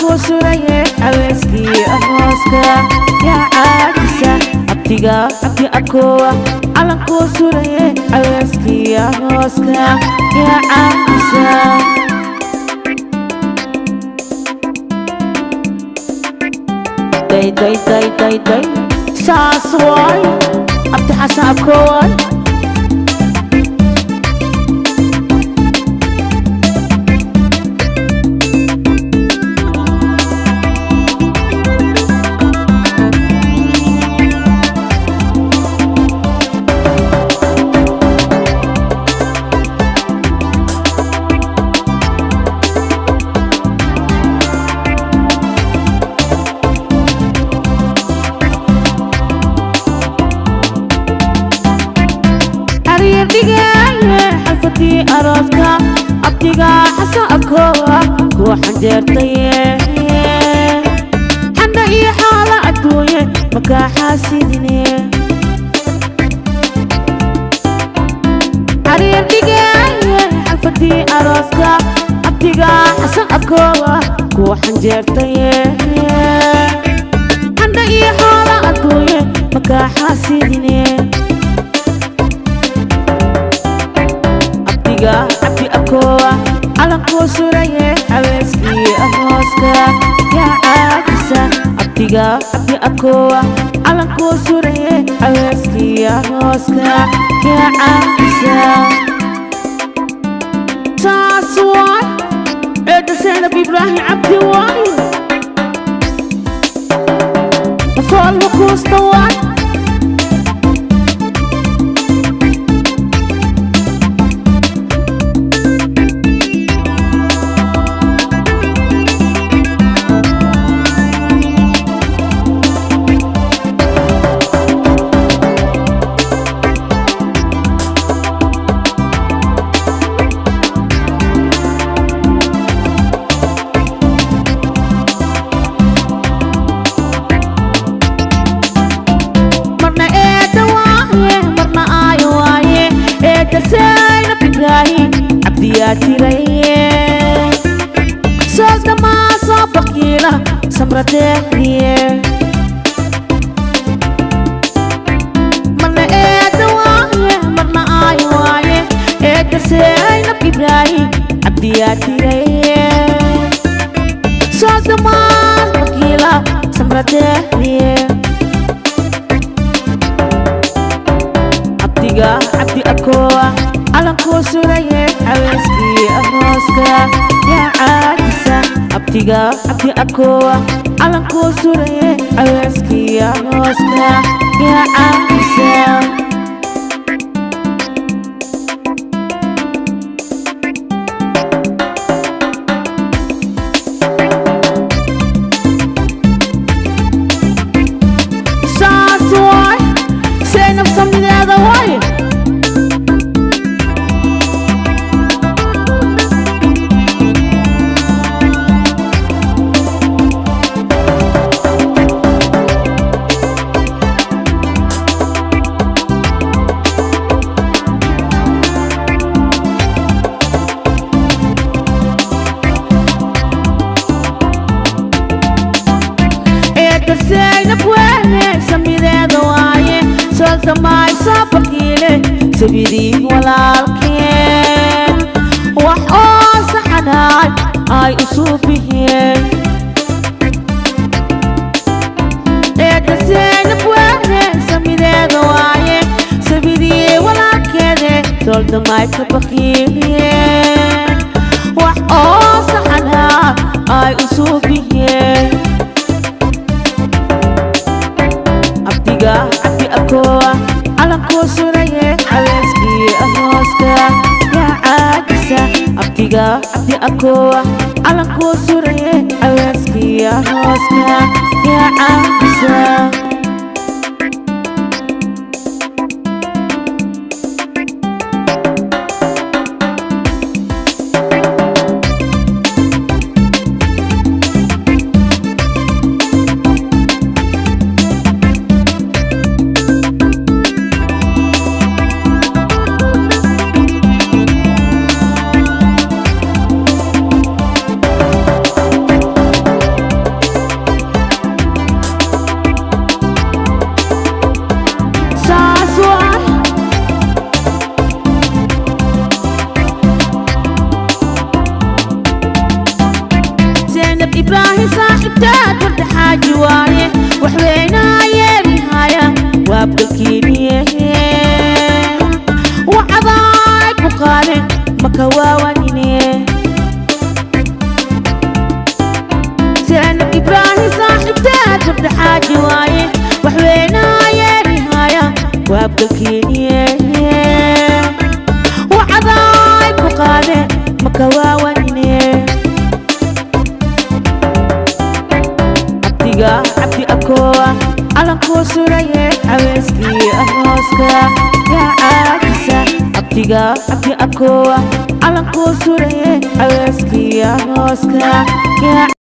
calankuu suraye aweyskii arooska yaa caadisa abtiga abti abkoowa calankuu suraye aweyskii arooska yaa caadisa day day day day day saas waay abti xasan abkoowaay xariir dhigaaye xalfadii arooska abtiga xasan abkoowa kuwa xanjeertaye xanda iyo xaala adduunye makaa xaasidine xariir dhigaaye xalfadii arooska abtiga xasan abkoowa kuwa xanjeertaye xanda iyo xaala adduunye makaa xaasidine abtiga abti abkoowa calankuu suraye aweyskii arooska yaa caadisa abtiga abti abkoowa calankuu suraye aweyskii arooska yaa caadisa saas waay eedda zaynab ibraahim cabdi waay fool makuusta waay marna eedda waaye marna aayo waaye eedda zaynab ibraahim cabdiyaa tiraye soos dhammaasoo baqiila samradeexdiye marna eedda waaye marna aayo waaye eedda zaynab ibraahim cabdiyaa tiraye soos dhammaas baqiila samradeexdiye abtiga abdi abkoowa calankuu suraye aweyskii arooska yaa caadisa abtiga abdi abkoowa calankuu suraye aweyskii arooska yaa caadisa saas waay zaynab samideeda waay eedda zaynab weene samideeda waaye soo samaay soo baqiile sabidii walaalkeen wax oo saxanaay ay u suubiheen eedda zaynab weene samideeda waaye sabidii walaalkeede soldamaay ka baqiiliyeen wax oo saxanaay ay u suubiheen abtiga abdi abkoowa calankuu suraye aweyskii arooska yaa caadisa abtiga abdi abkoowa calankuu suraye aweyskii arooska yaa caadisa zaynab ibraahim saaxibtaad warda xaaji waaye waxweynaayeerihaya waabgalkiiniye wacadaay ku qaade maka waawanine zaynab ibraahim saaxibtaad warda xaaji waaye waxweynaayeerihaya waabgalkiiniye wacadaay ku qaade maka waawanine abdiga cabdi akoowa calankuu suraye caweyskii arooska yaa caajisa abdiga cabdi akoowa calankuu suraye caweyskii arooska yaa